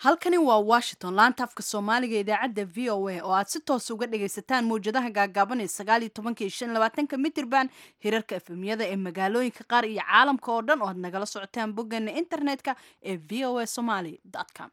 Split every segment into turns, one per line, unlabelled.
halkani waa washington laanta afka soomaaliga idaacadda v o a oo aad si toos uga dhagaysataan mawjadaha gaagaaban ee sagaal iyo tobanka iyo shan iyo labaatanka mitirban hirarka efemyada ee magaalooyinka qaar iyo caalamka oo dhan oo aad nagala socotaan boggeena internetka ee v o a somaly com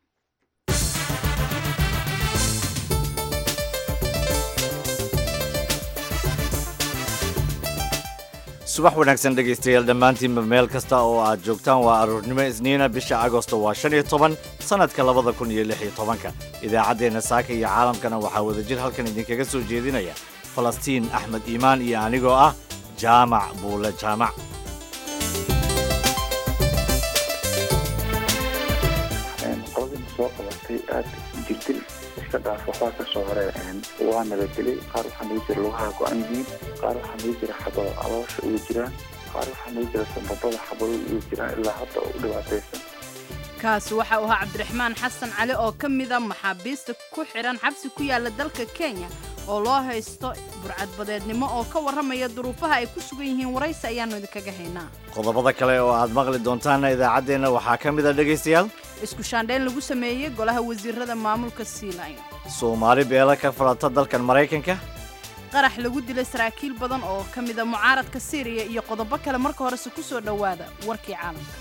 subax wanaagsan dhegaystayaal dhammaantiinba meel kasta oo aad joogtaan waa aroornimo isniina bisha agosto waa shan iyo toban sannadka labada kun iyo lix iyo tobanka idaacaddeenna saaka iyo caalamkana waxaa wadajir halkan idinkaga soo jeedinaya falastiin axmed iimaan iyo anigoo ah jaamac buule jaamac
qodobna soo qabatay aad jirdil iska dhaaf waxbaa ka soo hore waa nabadgelay qaar waxaa naga jira lugaha go-an yihiin qaar waxaa naga jira xabado aloosha uga jiraan qaar waxaa naga jira sanbabada xabado uga jiraan ilaa hadda u dhibaataysan
kaasi waxa uu ahaa cabdiraxmaan xasan cali oo ka mid a maxaabiista ku xidhan xabsi ku yaala dalka kenya oo loo haysto burcadbadeednimo oo ka warramaya duruufaha ay ku sugan yihiin waraysi ayaannu idinkaga haynaa
qodobada kale oo aad maqli doontaanna idaacaddeenna waxaa ka mid a dhegaystayaal
isku shaandhayn lagu sameeyey golaha wasiirada maamulka sealine
soomaali beela ka falata dalkan maraykanka
qarax lagu dilay saraakiil badan oo ka mid a mucaaradka syriya iyo qodobo kale marka horese ku soo dhowaada warkii caalamka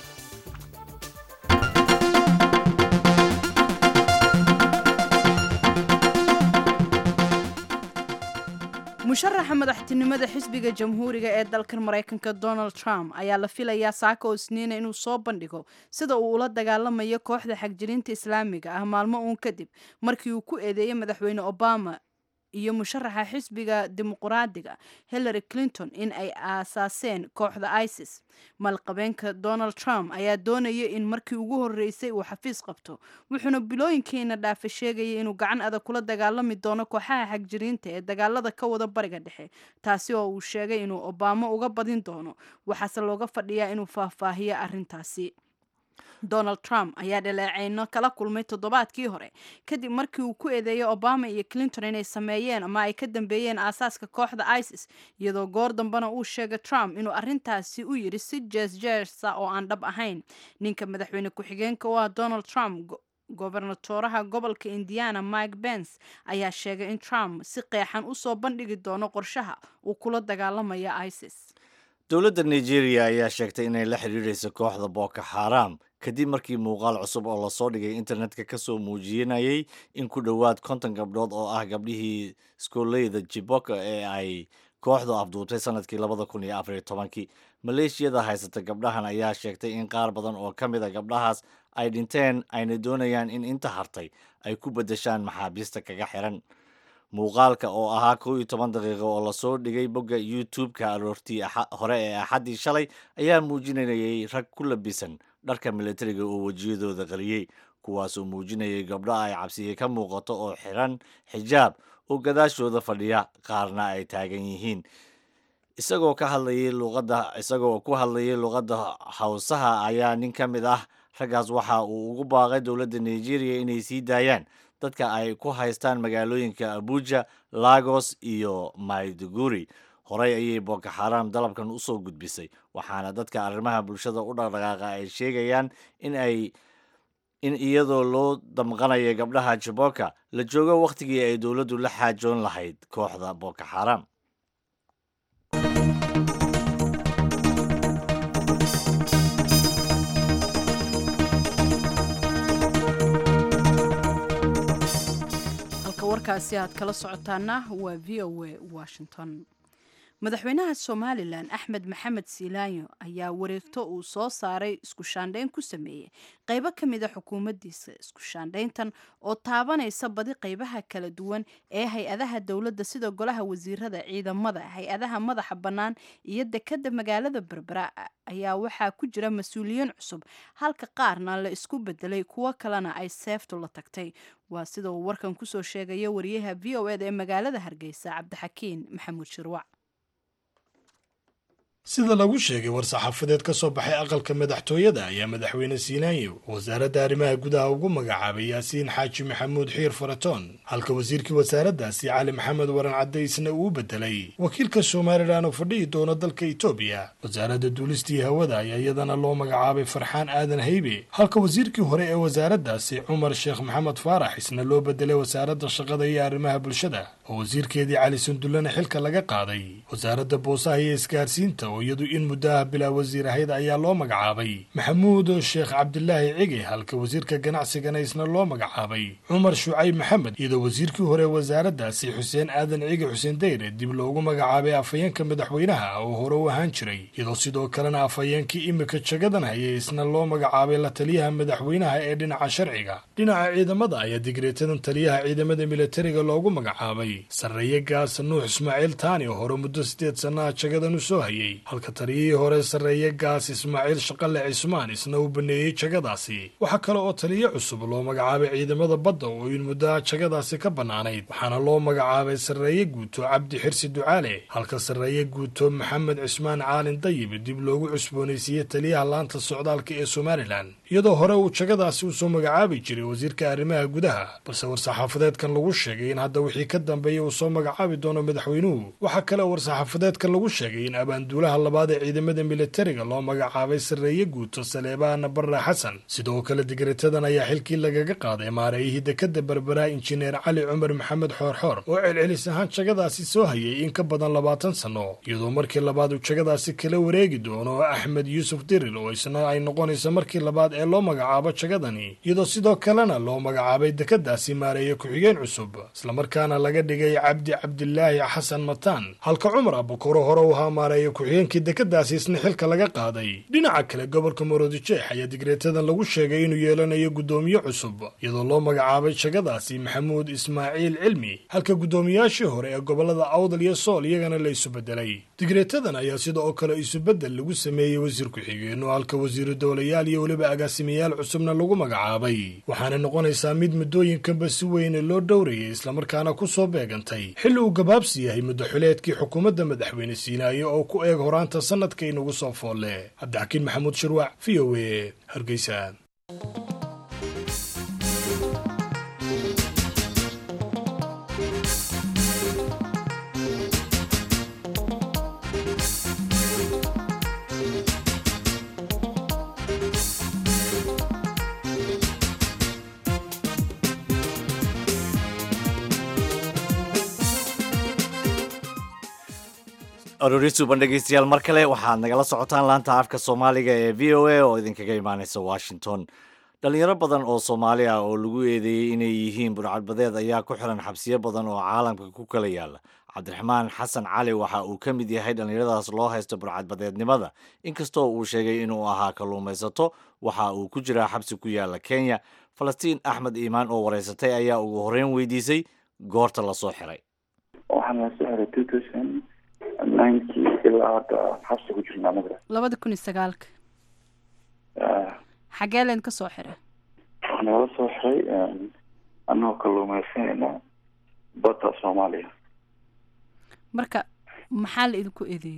musharaxa madaxtinimada xisbiga jamhuuriga ee dalkan maraykanka donald trump ayaa la filayaa saaka oo isniina inuu soo bandhigo sida uu ula dagaalamayo kooxda xagjirinta islaamiga ah maalmo uun kadib markii uu ku eedeeyey madaxweyne obama iyo musharaxa xisbiga dimuqraadiga hillary clinton in ay aasaaseen kooxda isis maalqabeenka donald trump ayaa doonaya in markii ugu horreysay uu xafiis qabto wuxuuna bilooyinkiina dhaafe sheegaya inuu gacan adag kula dagaalami doono kooxaha xagjiriinta ee dagaalada ka wada bariga dhexe taasi oo uu sheegay inuu obama uga badin doono waxaase looga fadhiyaa inuu faahfaahiyo arrintaasi donald trump ayaa dhaleeceyno kala kulmay toddobaadkii hore kadib markii uu ku eedeeyay obama iyo clinton inay sameeyeen ama ay ka dambeeyeen aasaaska kooxda isis iyadoo goor dambena uu sheegay trump inuu arrintaasi u yidhi si jeesjeesa oo aan dhab ahayn ninka madaxweyne ku-xigeenka u ah donald trump gobernatoraha gobolka indiana mike bens ayaa sheegay in trump si qeexan usoo bandhigi doono qorshaha uu kula dagaalamayo isis
dowladda nigeria ayaa sheegtay inay la xidhiidhayso kooxda boko xaram kadib markii muuqaal cusub oo lasoo dhigay internetka ka soo muujinayay in ku dhowaad konton gabdhood oo ah gabdhihii iskooleyda jiboka ee ay kooxdu afduubtay sanadkii labada kun iyo afariyo tobankii maleeshiyada haysata gabdhahan ayaa sheegtay in qaar badan oo ka mid a gabdhahaas ay dhinteen ayna doonayaan in inta hartay ay ku beddeshaan maxaabiista kaga xiran muuqaalka oo ahaa kow iyo toban daqiiqo oo lasoo dhigay bogga youtube-ka aroortii hore ee axaddii shalay ayaa muujinayay rag ku labisan dharka militariga oo wejiyadooda qariyey kuwaasoo muujinayay gabdho ay cabsiye ka muuqato oo xiran xijaab oo gadaashooda fadhiya qaarna ay taagan yihiin isagoo ka hadlayay luqadda isagoo ku hadlayay luqadda hawsaha ayaa nin ka mid ah raggaas waxa uu ugu baaqay dowladda nigeria inay sii daayaan dadka ay ku haystaan magaalooyinka abuja lagos iyo maiduguri horey ayay boko xaram dalabkan usoo gudbisay waxaana dadka arrimaha bulshada u dhaqdhaqaaqa ay sheegayaan in ay in iyadoo loo damqanayo gabdhaha jiboka la joogo wakhtigii ay dowladdu la xaajoon lahayd kooxda boko xaram
warkaasi aad kala socotaana waa v o a washington madaxweynaha somalilan axmed maxamed siilaanyo ayaa wareegto uu soo saaray isku shaandhayn ku sameeyey qaybo ka mid a xukuumaddiisa isku shaandhayntan oo taabanaysa badi qaybaha kala duwan ee hay-adaha dowladda sida golaha wasiirada ciidamada hay-adaha madaxa bannaan iyo dekadda magaalada berbera ayaa waxaa ku jira mas-uuliyiin cusub halka qaarna la isku bedelay kuwo kalena ay seeftu la tagtay waa sida uu warkan kusoo sheegaya wariyaha v o eda ee magaalada hargeysa cabdixakiin maxamuud shirwac
sida lagu sheegay war-saxaafadeed ka soo baxay aqalka madaxtooyada ayaa madaxweyne siinaayo wasaaradda arrimaha gudaha ugu magacaabay yaasiin xaaji maxamuud xiir faratoon halka wasiirkii wasaaraddaasi cali maxamed waran caddaysna uu bedelay wakiilka somalilan oo fadhihi doona dalka etoobiya wasaaradda duulistii hawada ayaa iyadana loo magacaabay farxaan aadan haybe halka wasiirkii hore ee wasaaraddaasi cumar sheekh maxamed faarax isna loo bedelay wasaaradda shaqada iyo arrimaha bulshada oo wasiirkeedii cali sundullana xilka laga qaaday wasaaradda boosaha iyo isgaarsiinta oo iyadu in muddaha bilaa wasiir ahayd ayaa loo magacaabay maxamuud sheekh cabdilaahi cige halka wasiirka ganacsigana isna loo magacaabay cumar shucayb maxamed iyadoo wasiirkii hore wasaaraddaasi xuseen aadan cige xuseen dayre dib loogu magacaabay afhayeenka madaxweynaha oo hore u ahaan jiray iyadoo sidoo kalena afhayeenkii imika jagadan hayay isna loo magacaabay la taliyaha madaxweynaha ee dhinaca sharciga dhinaca ciidamada ayaa digreetadan taliyaha ciidamada militariga loogu magacaabay sarreeye gaas nuux ismaaciil taani oo hore muddo sideed sannaha jagadan u soo hayay halka taliyihii hore sarreeye gaas ismaaciil shaqale cismaan isna uu baneeyey jagadaasi waxaa kale oo taliye cusub loo magacaabay ciidamada badda oo in muddaha jagadaasi ka bannaanayd waxaana loo magacaabay sarreeye guuto cabdi xirsi ducaale halka sarreeye guuto maxamed cismaan caalin dayib dib loogu cusboonaysiiyey taliyaha laanta socdaalka ee somalilan iyadoo hore uu jagadaasi usoo magacaabi jiray wasiirka arrimaha gudaha balse war-saxaafadeedkan lagu sheegay in hadda wixii ka dambeeya uu soo magacaabi doono madaxweynuhu waxaa kale oo war-saxaafadeedkan lagu sheegay in abaanduulaha labaad ee ciidamada militariga loo magacaabay sarreeye guuto saleebaan barre xasan sidoo kale digretadan ayaa xilkii lagaga qaaday maareeyihii dekadda berbera injineer cali cumar maxamed xoorxoor oo celcelis ahaan jagadaasi soo hayay in ka badan labaatan sanno iyadoo markii labaad uu jagadaasi kala wareegi doono axmed yuusuf diril oo isna ay noqonayso markii labaad ee loo magacaabo jagadani iyadoo sidoo kalena loo magacaabay dekadaasi maareeye ku-xigeen cusub islamarkaana laga dhigay cabdi cabdilaahi xasan mataan halka cumar abukuro hore u ahaa maareeye ku-xigeenkii dekadaasi isna xilka laga qaaday dhinaca kale gobolka maroodijeex ayaa digreetadan lagu sheegay inuu yeelanayo guddoomiye cusub iyadoo loo magacaabay jagadaasi maxamuud ismaaciil cilmi halka guddoomiyaashii hore ee gobolada awdal iyo sool iyagana la isu bedelay digreetadan ayaa sida oo kale isubedel lagu sameeyey wasiir ku-xigeenno halka wasiiru dowlayaal iyo weliba agaasimayaal cusubna lagu magacaabay waxaana noqonaysaa mid muddooyinkanba si weyne loo dhowrayay islamarkaana ku soo beegantay xilli uu gabaabsi yahay muddaxuleedkii xukuumadda madaxweyne siinaaye oo ku eeg horaanta sanadka inagu soo foolle cabdixakiin maxamuud shirwac v o e hargeysa
aroori suuban dhegeystayaal mar kale waxaad nagala socotaan laanta afka soomaaliga ee v o a oo idinkaga imaaneysa washington dhalinyaro badan oo soomaali ah oo lagu eedeeyey inay yihiin burcadbadeed ayaa ku xiran xabsiyo badan oo caalamka ku kala yaala cabdiraxmaan xasan cali waxa uu ka mid yahay dhallinyaradaas loo haysta burcadbadeednimada inkastoo uu sheegay inuu ahaa kalluumaysato waxa uu ku jiraa xabsi ku yaala kenya falastiin axmed iimaan oo wareysatay ayaa ugu horreyn weydiisay goorta lasoo xiray
waxaan lasoo xiray two thousand ninkii ilaa hadda xabsi ku jirna anaga
labada kun iyo sagaalka xagee leen ka soo xiray
waxaa nagala soo xiray anagoo kalluumaysanayna badda soomaaliya
marka maxaa la idinku eedeeyey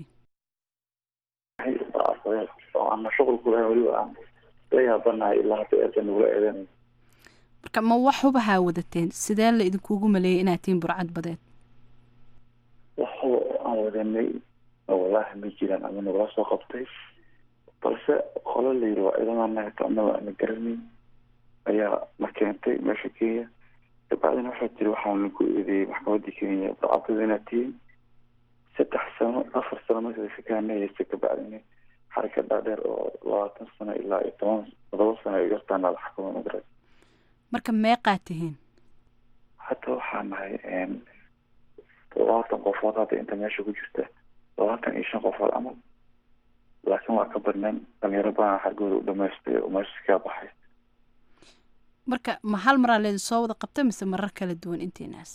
oo ana shuqul ku lahayn weliba aan la yaabanahay ilaa hadda eeda nagula eedanay
marka ma wax hubahaa wadateen sidee la idinkugu maleeyay inaad tihiin burcad badeed
waxba aan wadanay wallaahi ma jiraan ama nagula soo qabtay balse qolo la yiri waa ciidamada nagata anaga ana garanay ayaa na keentay meesha kenya kabacdina waxaa jiri waxaa lagu eedeeyey maxkamadda kenya burcadada inaad tihiin saddex sano afar sano marka shakaana haysta kabacdina xarka dhaadheer oo labaatan sano ilaa iyo toban todoba sano ay gartaana la xakuma magara
marka meeqaa tihiin
hadda waxaa nahay labaatan qofood hadda inta meesha ku jirta labaatan iyo shan qofood camal laakiin waa ka badnaan dhalinyaro badan xargooda u dhamaystay oo meesha kaa baxay
marka ma hal maraa leedin soo wada qabtay mise marar kala duwan intiinaas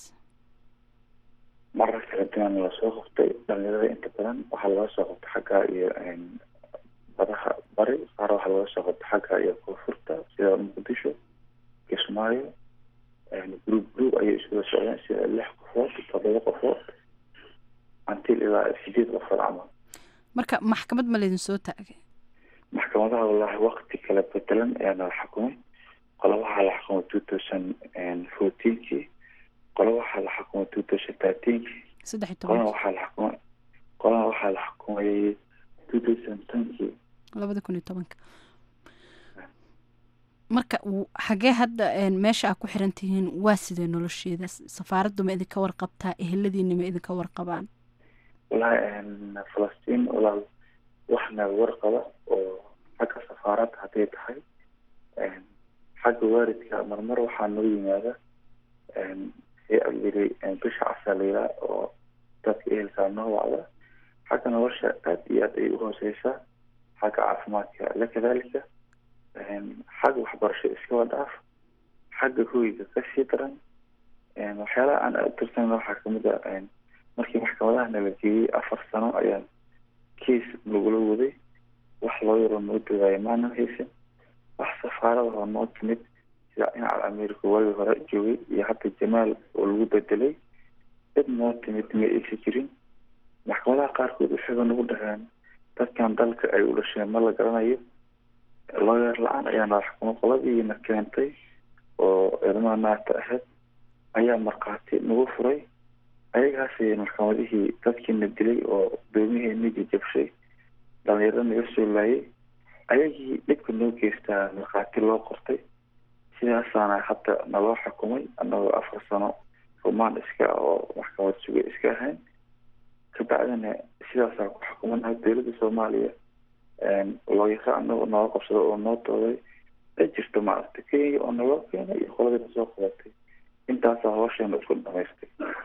marar kala duwan lasoo qabtay dhalinyarada inta badan waxaa laga soo qabtay xagga iyo badaha bari qaar waxaa laga soo qabtay xagga iyo koonfurta sida muqdisho kismaayo group group ayay isula socdeen sida lix qofood todoba qofood until ilaa sideed qofood camal
marka maxkamad ma laydin soo taagay
maxkamadaha wallaahi wakti kala bedelan ayaa nala xukumay qolo waxaa la xukumay two thousand fourteenkii qolo waxaa la xukumay two thousand thirteenkii
saddex iyo
qolana
toban
waxaa la xukumay qolana waxaa la xukumay two thousand tenkii
labada kun iyo tobanka marka w- xagee hadda een, meesha aad ku xiran tihiin waa sidee nolosheeda S- safaaraddu ma idinka warqabtaa eheladiina ma idinka warqabaan
wallaahi falastiin walaal waxna warqaba oo xagga safaaradda hadday tahay xagga waalidka marmar waxaa noo yimaada hay-ad yiri bisha casa la yiraa oo dadka ehelkaa noo wacda xagga nolosha aad iyo aad ay uhooseysaa xagga caafimaadka la kadaalika xagga waxbarasho iskaba dhaaf xagga hoyga kasii daran waxyaalaha aan aad tirsan waxaa kamid a markii maxkamadaha nala geeyey afar sano ayaan kiis nagula waday wax loo yaro noo dogaayo maanan haysan wax safaarada oo noo timid sida dhinaca america waagii hore joogay iyo hadda jamaal oo lagu bedelay cid noo timid ma aysan jirin maxkamadaha qaarkood waxayba nagu dhaheen dadkan dalka ay u dhasheen ma la garanayo looyar la-aan ayaa nala xukumay qoladiina keentay oo ilmaha naagta ahayd ayaa markhaati nagu furay ayagaasay maxkamadihii dadkiina dilay oo doomiheena jajabshay dhalinyaro naga soo laayay ayagii dhibka noo geystaa markhaati loo qortay sidaasaana hadda naloo xukumay annagoo afar sano rumaan iska oo maxkamad suga iska ahayn kabacdina sidaasaa ku xukumanaha dowladda soomaaliya looyaro anagoo noo qabsado oo noo dooday ay jirto maaragtay kenya oo naloo keenay iyo qoladii nasoo qabatay intaasaa hoosheenna isku dhamaystay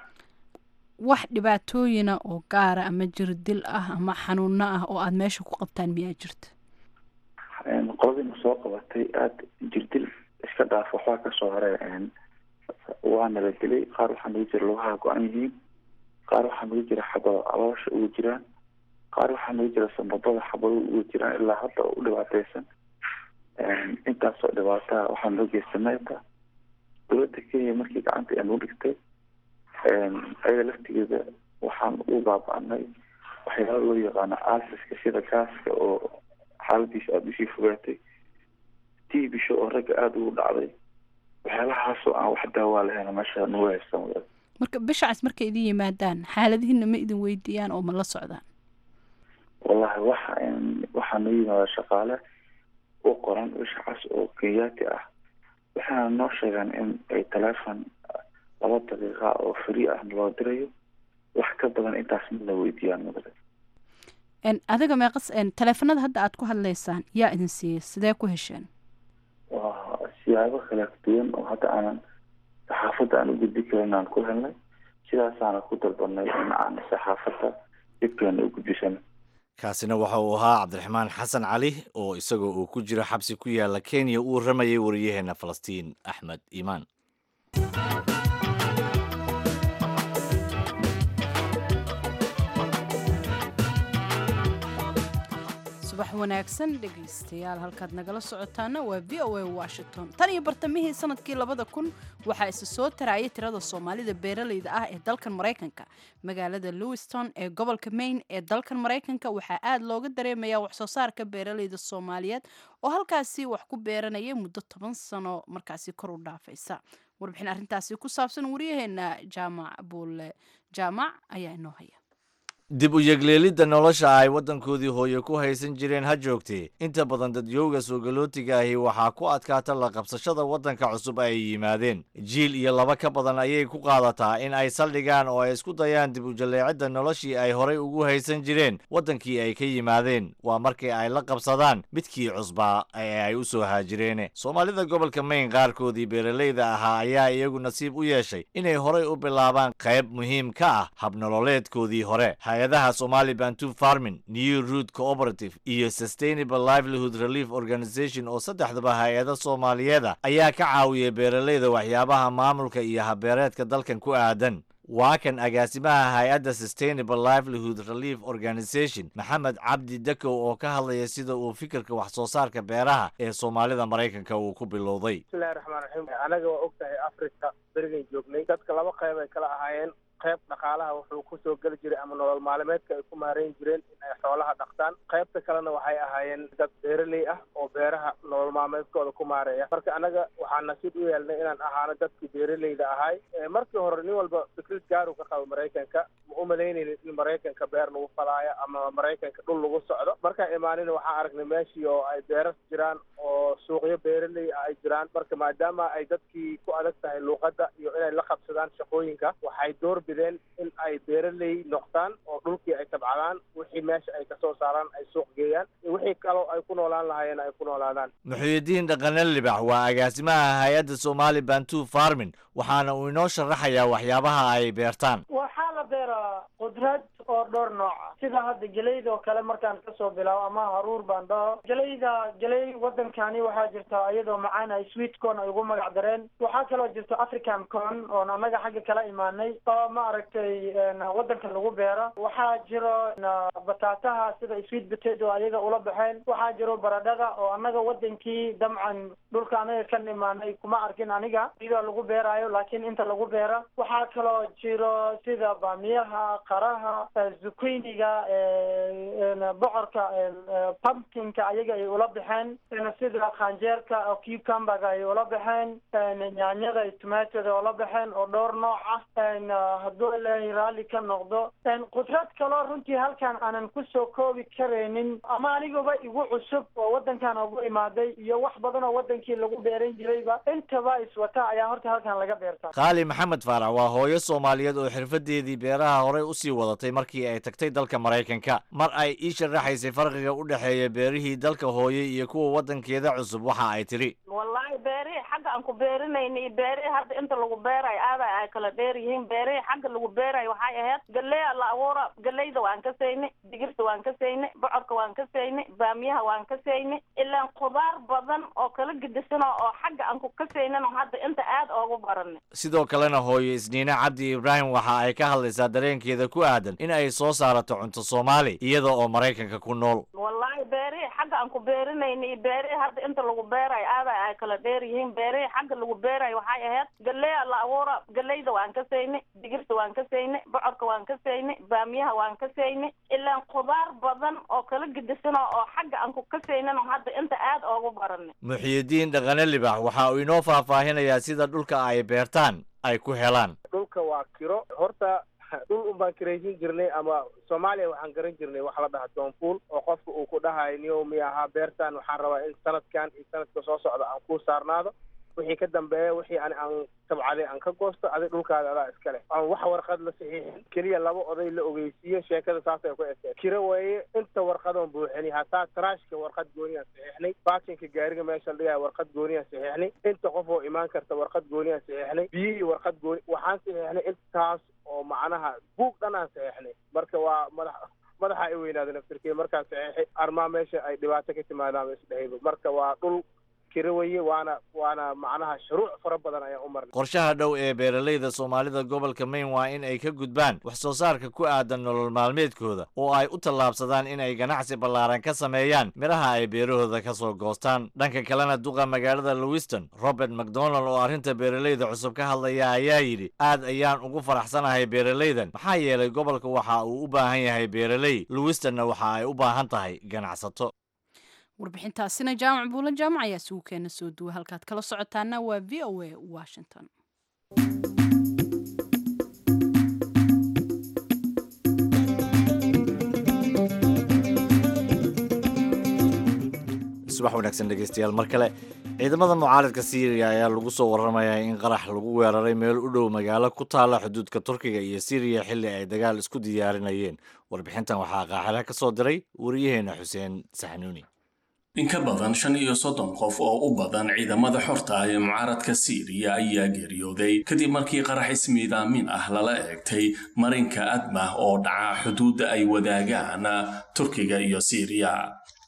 wax dhibaatooyina oo gaara ama jirdil ah ama xanuuno ah oo aada meesha ku qabtaan miyaa jirta
qoladiina soo qabatay aada jirdil iska dhaaf waxbaa kasoo hare waa nala dilay qaar waxaa nagu jira lugaha go-an yihiin qaar waxaa nagu jira xabado caloosha ugu jiraan qaar waxaa nagu jira sambabada xabado ugu jiraan ilaa hadda oo u dhibaateysan intaasoo dhibaataa waxaa noo geysanayta dowladda kenya markii gacanta ay nagu dhigtay ayaga laftigeeda waxaan u baaba-anay waxyaala loo yaqaano aasiska sida gaaska oo xaaladiisa aada usii fogaatay tii bisho oo ragga aada ugu dhacday waxyaalahaasoo aan wax daawaa lahayn meesha nagu haysan wada
marka bishacas markay idin yimaadaan xaaladihiina ma idin weydiiyaan oo ma la socdaan
wallahi waxa waxaa noo yimaada shaqaale u qoran bishacas oo kenyaati ah waxaana noo sheegaan in ay teleefon laba daqiiqa oo free ah loo dirayo wax ka badan intaas midna weydiiyaan mudane
En, adiga meeqas en, taleefanada hadda aad ku hadlaysaan yaa idin siiyey sidee ku hesheen
waa siyaabo kala duwan oo hadda aanan saxaafadda aan u gudbi karin aan ku helnay sidaasaana ku dalbanay in aan saxaafadda dhibkeena u gudbisano
kaasina waxa uu ahaa cabdiraxmaan xasan cali oo isagoo uu ku jiro xabsi ku yaala kenya uu ramayay wariyaheena falastiin axmed iimaan
subax wanaagsan dhegaystayaal halkaad nagala socotaana waa v o a washington tan iyo bartamihii sanadkii labada kun waxaa isa soo tarayay tirada soomaalida beeralayda ah ee dalkan maraykanka magaalada lewiston ee gobolka maine ee dalkan maraykanka waxaa aad looga dareemayaa waxsoo saarka beeralayda soomaaliyeed oo halkaasi wax ku beeranaya muddo toban sano markaasi kor u dhaafaysa warbixin arrintaasi ku saabsan wariyaheena jaamac buule jaamac ayaa inoo haya
dib u yegleelidda nolosha ay waddankoodii hooye ku haysan jireen ha joogtee inta badan dadyowga soogalootiga ahi waxaa ku adkaata la qabsashada waddanka cusub ay yimaadeen jiil iyo laba ka badan ayay ku qaadataa in ay saldhigaan oo ay isku dayaan dib u jalleecidda noloshii ay horay ugu haysan jireen waddankii ay ka yimaadeen waa markii ay la qabsadaan midkii cusbaa ee ay u soo haajireene soomaalida gobolka mayn qaarkoodii beeralayda ahaa ayaa iyagu nasiib u yeeshay inay horay u bilaabaan qayb muhiim ka ah habnololeedkoodii hore hay-adaha somali bantu farmin new root cooperative iyo sustainable livelihood relief organization oo saddexdaba hay-ada soomaaliyeeda ayaa ka caawiyay beeralayda waxyaabaha maamulka iyo habeereedka dalkan ku aadan waa kan agaasimaha hay-adda sustainable livelihood relief organization maxamed cabdi dakow oo ka hadlaya sida uu fikirka wax soo saarka beeraha ee soomaalida maraykanka uu ku bilowday
bismillahi raxmaan raxiim anaga waa og tahay africa berigan joognay dadka laba qayb ay kala ahaayeen qayb dhaqaalaha wuxuu kusoo geli jiray ama nolol maalimeedka ay ku maareyn jireen in ay xoolaha dhaqtaan qaybta kalena waxay ahaayeen dad beeraley ah oo beeraha nolol maalmeedkooda ku maareeya marka anaga waxaan nasiib u yeelnay inaan ahaano dadkii beeraleyda ahay markii hore nin walba fikrad gaaru ka qabo maraykanka ma u malaynaynin in maraykanka beer lagu falaayo ama maraykanka dhul lagu socdo markaan imaanina waxaan aragnay meeshii oo ay beeras jiraan oo suuqyo beeraley ah ay jiraan marka maadaama ay dadkii ku adag tahay luuqadda iyo inay la qabsadaan shaqooyinka waxay door bideen in ay beeraley noqdaan oo dhulkii ay tabcadaan wixii meesha ay kasoo saaraan ay suuq geeyaan wixii kaloo ay ku noolaan lahaayeen ay ku noolaadaan
muxuudiin dhaqane libax waa agaasimaha hay-adda somali bantu farmin waxaana uu inoo sharaxayaa waxyaabaha ay beertaan
waxaa la beeraa qudrad oo dhowr nooca sida hadda geleyda oo kale markaan kasoo bilaabo ama haruur baan dhaho geleyda geley wadankani waxaa jirta iyadoo macaan ay sweet corn ay ugu magac dareen waxaa kaloo jirta african corn oon annaga xagga kala imaanay oo ma aragtay wadanka lagu beero waxaa jiro bataataha sida sweet potato ayaga ula baxeen waxaa jiro baradhada oo annaga wadankii damcan dhulka anaga kan imaanay kuma arkin aniga iyadoo lagu beeraayo laakiin inta lagu beera waxaa kaloo jiro sida baamiyaha qaraha zucchiniga bocorka pumpkinka ayaga ay ula baxeen sida khanjeerka oo cucumberga ay ula baxeen nyaanyada iyo tomatoda ula baxeen oo dhowr nooc ah hadduu ilaahay raalli ka noqdo qudrad kaloo runtii halkan aanan kusoo koobi karaynin ama aniguba igu cusub oo wadankan ugu imaaday iyo wax badan oo wadankii lagu beeran jirayba intaba iswata ayaa horta halkan laga beertaa
qaali maxamed faarax waa hooyo soomaaliyeed oo xirfadeedii beeraha horey usii wadatay markii ay tagtay dalka maraykanka mar ay ii sharaxaysay farqiga u dhexeeya beerihii dalka hooye iyo kuwa wadankeeda cusub waxa ay tidhi
wallaahi beerihii xagga aan ku beerinayna iyo beerihii hadda inta lagu beerayo aada ay kala dheer yihiin beerihii xagga lagu beerayo waxay ahayd galeya la abuura galeyda waan ka saynay digirta waan ka saynay bocorka waan ka saynay baamiyaha waan ka saynay ilaan khudaar badan oo kala gedisano oo xagga aan ku ka saynano hadda inta aada oogu baranay
sidoo kalena hooyo isniine cabdi ibraahim waxa ay ka hadlaysaa dareenkeeda ku aadan in ay soo saarato cunto soomaali iyada oo maraykanka ku nool
wallaahi beerihii xagga aan ku beerinayna iyo beerihii hadda inta lagu beerayo aada ay kala dheer yihiin beerihii xagga lagu beerayo waxay ahayd galeya la abuura galeyda waan ka saynay digirta waan ka saynay bocorka waan ka saynay baamiyaha waan ka saynay ilaan khudaar badan oo kala gedisano oo xagga aan ku ka saynano hadda inta aada oogu baranay
muxiyidiin dhaqane libax waxa uu inoo faahfaahinayaa sida dhulka ay beertaan ay ku helaan
dhulka waa kiro horta dhul un baan kiraysin jirnay ama soomaaliya waxaan garan jirnay wax la dhaha doonfuul oo qofka uu ku dhahayo niyow miya ahaa beertan waxaan rabaa in sanadkan iyo sanadka soo socda aan ku saarnaado wixii ka dambeeya wixii ani aan tabcaday aan ka goosto adig dhulkaada adaa iska leh aan wax warqad la saxiixin keliya laba oday la ogeysiiyo sheekada saasay ku ekeen kiro weeye inta warqadoon buuxini hataa taraashka warqad gooniyaan saxiixnay baakinka gaariga meesha la dhigaya warqad gooniyaan saxiixnay inta qof oo imaan karta warqad gooniyaan saxiixnay biyihii warqad gooni waxaan saxiixnay intaas oo macnaha buug dhanaan saxiixnay marka waa madax madaxa i weynaada naftirkey markaan saxiixay armaa meesha ay dhibaato ka timaadaan isdhehayba marka waa dhul weye waana waana macnaha shuruuc fara badan ayaan u marnay
qorshaha dhow ee beeralayda soomaalida gobolka maine waa in ay ka gudbaan wax soo saarka ku aadan nolol maalmeedkooda oo ay u tallaabsadaan in ay ganacsi ballaaran ka sameeyaan midhaha ay beerahooda ka soo goostaan dhanka kalena duqa magaalada lewiston robert macdonald oo arrinta beeralayda cusub ka hadlaya ayaa yidhi aad ayaan ugu faraxsanahay beeralaydan maxaa yeelay gobolka waxa uu u baahan yahay beeraley lewistonna waxa ay u baahan tahay ganacsato
warbixintaasina jaamac buula jaamac ayaa sugu keena soo duwa halkaad kala socotaana waa v o a washington
subax wanaagsan dhegeystayaal mar kale ciidamada mucaaradka syriya ayaa lagu soo waramayaa in qarax lagu weeraray meel u dhow magaalo ku taala xuduudka turkiga iyo syriya xilli ay dagaal isku diyaarinayeen warbixintan waxaa qaaxila ka soo diray wariyaheena xuseen saxnuuni
in ka badan shan iyo soddon qof oo u badan ciidamada xorta ah ee mucaaradka siiriya ayaa geeriyooday kadib markii qarax ismiidaamin ah lala eegtay marinka admah oo dhaca xuduudda ay wadaagaan turkiga iyo siiriya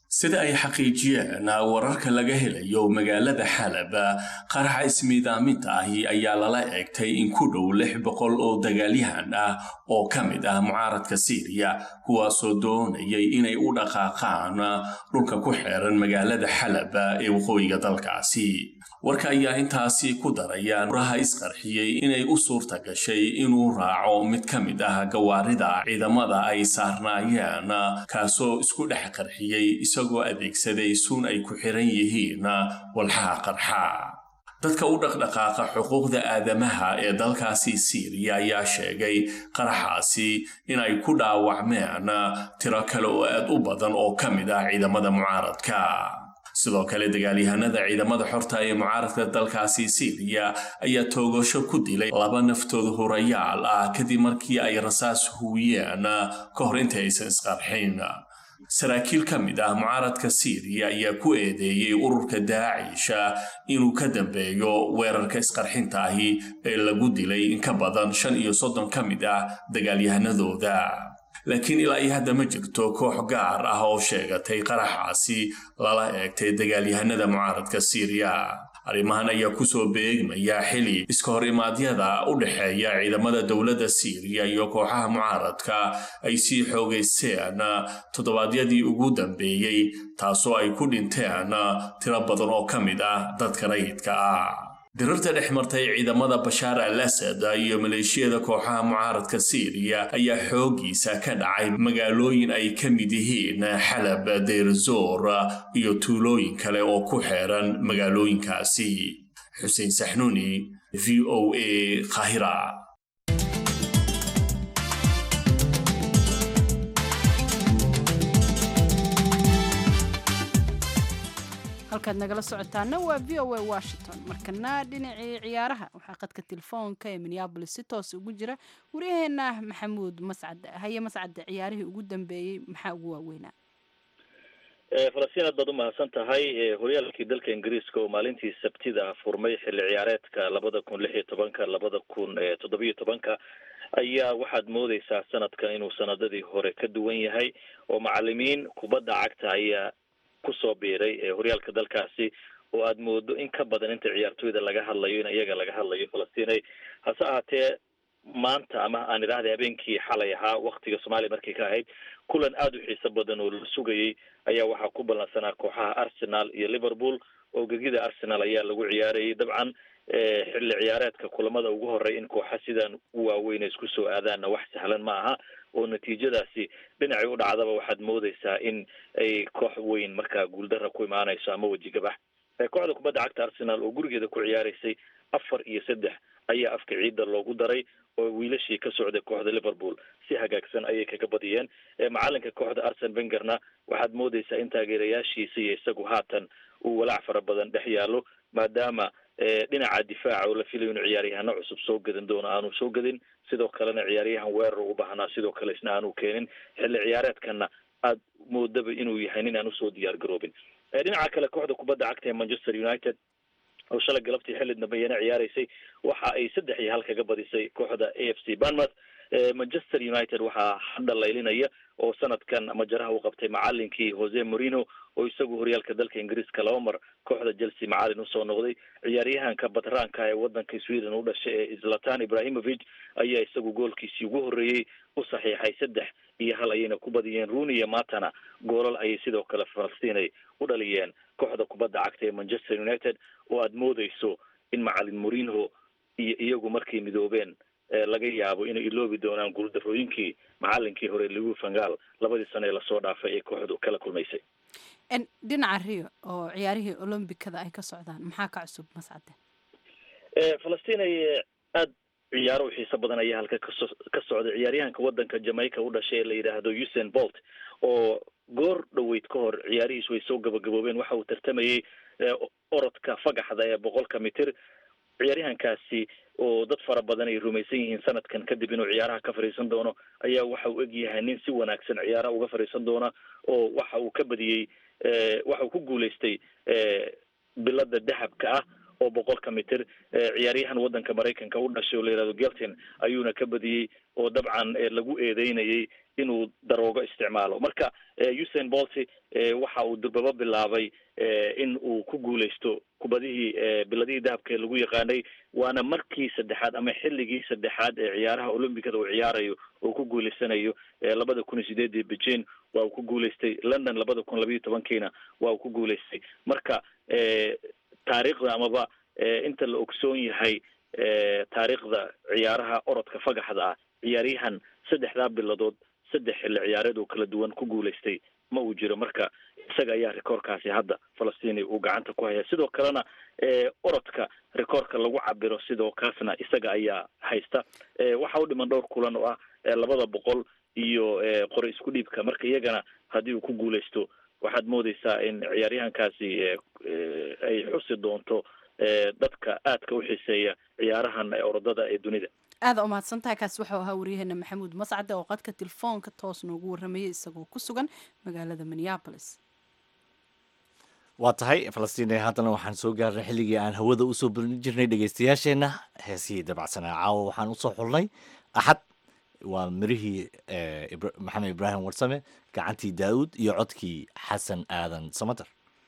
sida ay xaqiijiyeen wararka laga helayo magaalada xalab qaraxa ismiidaaminta ahi ayaa lala eegtay in ku dhow lix boqol oo dagaalyahan ah oo ka mid ah mucaaradka siiriya kuwaasoo doonayay inay u dhaqaaqaan dhulka ku xeeran magaalada xalab ee waqooyiga dalkaasi warka ayaa intaasi ku daraya uraha isqarxiyey inay u suurta gashay inuu raaco mid ka mid ah gawaarida ciidamada ay saarnaayeen kaasoo isku dhex qarxiyey isagoo adeegsaday suun ay ku xiran yihiin walxaha qarxa dadka u dhaqdhaqaaqa xuquuqda aadamaha ee dalkaasi siiriya ayaa sheegay qaraxaasi inay ku dhaawacmeen tiro kale oo aad u badan oo ka mid ah ciidamada mucaaradka sidoo kale dagaalyahanada ciidamada xorta ee mucaaradka dalkaasi siiriya ayaa toogasho ku dilay laba naftooda hurayaal ah kadib markii ay rasaas huwiyeen ka hor inta aysan isqarxin saraakiil ka mid ah mucaaradka siiriya ayaa ku eedeeyey ururka daacisha inuu ka dambeeyo weerarka isqarxinta ahi ee lagu dilay in ka badan shan iyo soddon ka mid ah dagaalyahanadooda laakiin ilaa iyo hadda ma jirto koox gaar ah oo sheegatay qaraxaasi lala eegtay dagaalyahanada mucaaradka siiriya arrimahan ayaa kusoo beegmaya xili iska hor imaadyada u dhexeeya ciidamada dowladda siiriya iyo kooxaha mucaaradka ay sii xoogaysteen toddobaadyadii ugu dambeeyey taasoo ay ku dhinteen tiro badan oo ka mid ah dadka rayidka ah dirarta dhex martay ciidamada bashaar al asad iyo maleeshiyada kooxaha mucaaradka siiriya ayaa xooggiisa ka dhacay magaalooyin ay ka mid yihiin xalab deyrzoor iyo tuulooyin kale oo ku xeeran magaalooyinkaasi xuseen saxnuuni v o a kahira
halkaad nagala socotaana waa v o a washington markana dhinacii ciyaaraha waxaa qadka telefoonka ee minneabolis si toos ugu jira waryaheena maxamuud mascad haye mascadde ciyaarihii ugu dambeeyey maxaa ugu waaweynaa
falastiin aad baad umahadsan tahay horyaalkii dalka ingiriiska oo maalintii sabtida furmay xilli ciyaareedka labada kun lix iyo tobanka labada kun toddobiyo tobanka ayaa waxaad moodeysaa sanadkan inuu sanadadii hore ka duwan yahay oo macalimiin kubadda cagta ayaa kusoo biiray horyaalka dalkaasi oo aad moodo in ka badan inta ciyaartooyda laga hadlayo in iyaga laga hadlayo falastinay hase ahaatee maanta ama aan idhaahday habeenkii xalay ahaa waktiga soomaaliya markay ka ahayd kulan aada u xiiso badan oo la sugayay ayaa waxaa ku ballansanaa kooxaha arsenal iyo liverpool oo gegida arsenal ayaa lagu ciyaarayay dabcan xilli ciyaareedka kulamada ugu horey in kooxa sidan u waaweyn ay isku soo aadaanna wax sahlan ma aha oo natiijadaasi dhinacii u dhacdaba waxaad moodeysaa in ay koox weyn markaa guuldara ku imaanayso ama wejigabax kooxda kubadda cagta arsenal oo gurigeeda ku ciyaaraysay afar iyo saddex ayaa afka ciidda loogu daray oo wiilashii ka socday kooxda liverpool si hagaagsan ayay kaga badiyeen macalinka kooxda arsen vengerna waxaad moodeysaa in taageerayaashiisa iyo isagu haatan uu walaac fara badan dhex yaalo maadaama dhinaca difaaca oo la filayo inu ciyaaryahano cusub soo gadan doono aanu soo gadin sidoo kalena ciyaaryahan weerar ugu baahnaa sidoo kale isna aanu keenin xilli ciyaareedkana aad moodaba inuu yahay nin aan usoo diyaar garoobin dhinaca kale kooxda kubadda cagta ee manchester united oo shalay galabtii xilli dambeeyana ciyaaraysay waxa ay saddex iyo hal kaga badisay kooxda a f c banmouth manchester united waxaa hadda laylinaya oo sanadkan majaraha u qabtay macalinkii jose morino oo isagu horyaalka dalka ingiriiska laba mar kooxda chelsea macalin usoo noqday ciyaaryahanka batraanka ee wadanka sweden u dhashay ee zlatan ibrahimovic ayaa isagu goolkiisii ugu horreeyey u saxiixay saddex iyo hal ayayna ku badiyeen runi iyo matana goolal ayay sidoo kale falastinay u dhaliyeen kooxda kubadda cagta ee manchester united oo aada moodeyso in macalin morino iyo iyagu markay midoobeen laga yaabo inay iloobi doonaan guuldarooyinkii macalinkii hore ligu fangal labadii sano ee lasoo dhaafay ee kooxdu kala kulmaysay
dhinaca rio oo ciyaarihii olombikada ay ka socdaan maxaa ka cusub mascade
falastiin ay aada ciyaaro u xiiso badan ayaa halka kaso ka socday ciyaaryahanka wadanka jamaica u dhashay ee la yidhaahdo usain bolt oo goor dhoweyd ka hor ciyaarihiis way soo gabagaboobeen waxa uu tartamayey orodka fagaxda ee boqolka mitir ciyaaryahankaasi oo dad fara badan ay rumaysan yihiin sanadkan kadib inuu ciyaaraha ka fadhiisan doono ayaa waxa uu egyahay nin si wanaagsan ciyaaraha uga fadhiisan doona oo waxa uu ka badiyey waxa uu ku guulaystay bilada dahabka ah oo boqolka mitir ciyaaryahan wadanka maraykanka u dhashay oo la yihahdo gelton ayuuna ka badiyey oo dabcan lagu eedeynayay inuu daroogo isticmaalo marka usain bolty waxa uu durbaba bilaabay in uu ku guuleysto kubadihii biladihii dahabka lagu yaqaanay waana markii saddexaad ama xilligii saddexaad ee ciyaaraha olombicada uu ciyaarayo oo ku guuleysanayo labada kun iyo sideedii beijing waa uu ku guuleystay london labada kun labayo tobankiina waa uu ku guuleystay marka taariikhda amaba inta la ogsoon yahay taariikhda ciyaaraha orodka fagaxda ah ciyaaryahan saddexdaa biladood saddex xilli ciyaareed oo kala duwan ku guuleystay ma uu jiro marka isaga ayaa rikoorkaasi hadda falastiin uu gacanta ku haya sidoo kalena orodka rikoorka lagu cabiro sidoo kaasna isaga ayaa haysta waxa u dhiman dhowr kulan oo ah labada boqol iyo qori isku dhiibka marka iyagana haddii uu ku guuleysto waxaad moodeysaa in ciyaaryahankaasi ay xusi doonto dadka aadka u xiiseeya ciyaarahan orodada ee dunida
aada umahadsantahay kaasi waxau ahaa waryaheena maxamuud mascade oo qadka telefoonka toos noogu warramayay isagoo ku sugan magaalada minneabolis
waa tahay falastiin haddana waxaan soo gaarnay xilligii aan hawada usoo burin jirnay dhegeystayaasheenna heesihii dabacsanaa caawa waxaan usoo xulnay axad waa mirihii maxamed ibraahim warsame gacantii daa'uud iyo codkii xasan aadan samater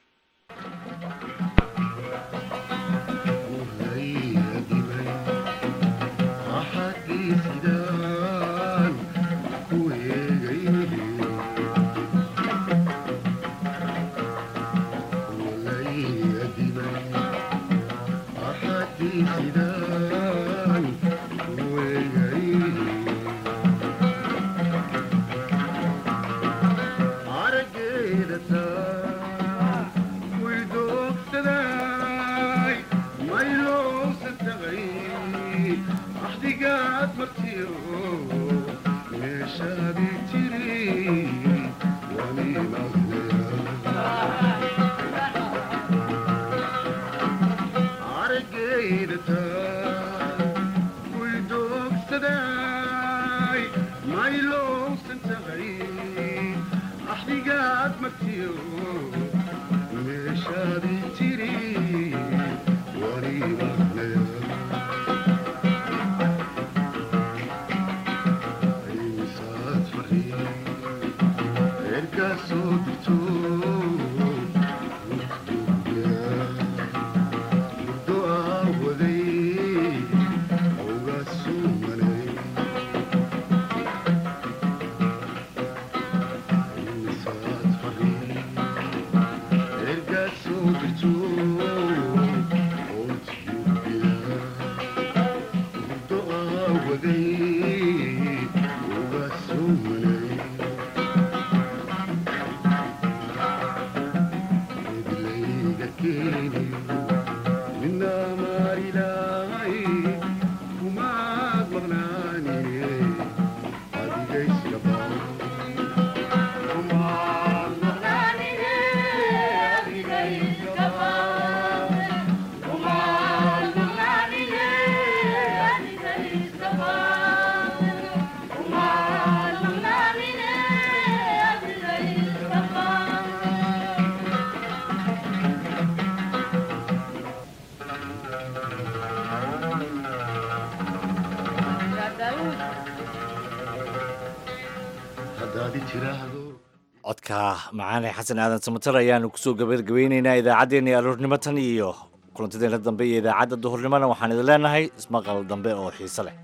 codka macaane xasan aadan samater ayaanu kusoo gabagabeyneynaa idaacaddeenii aroornimo tan iyo kulantadeena dambe iyo idaacadda duhurnimona waxaan idin leenahay ismaqal dambe oo xiise leh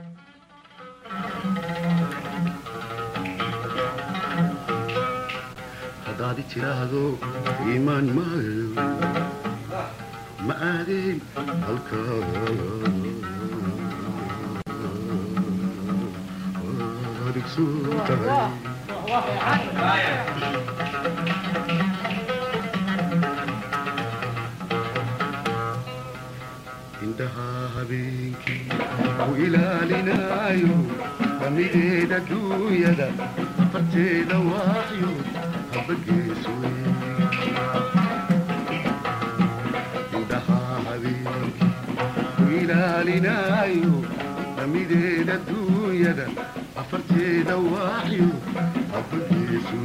haddaad tiraahdo iimaan maayo ma aadeen halka indhaha habeenkii u ilaalinaayo damideeda duunyada farteeda waaxyo habageeso indhaha habeenkii u ilaalinaayo damideeda duunyada afarteeda waaxyo habageeso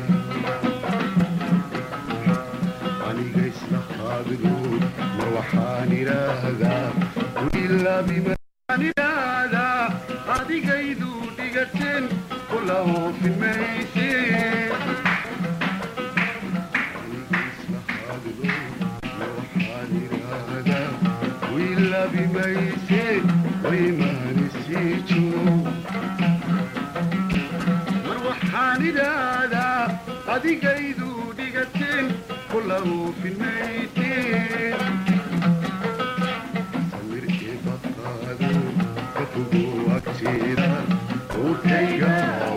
aniga isla qaabido mar waxaan idhaahdaa ilaa bimaan idhaahdaa adigaydu axdigaydu dhigateen kula uufinayteen samir ibaqaado ka fogo agteeda uurkayga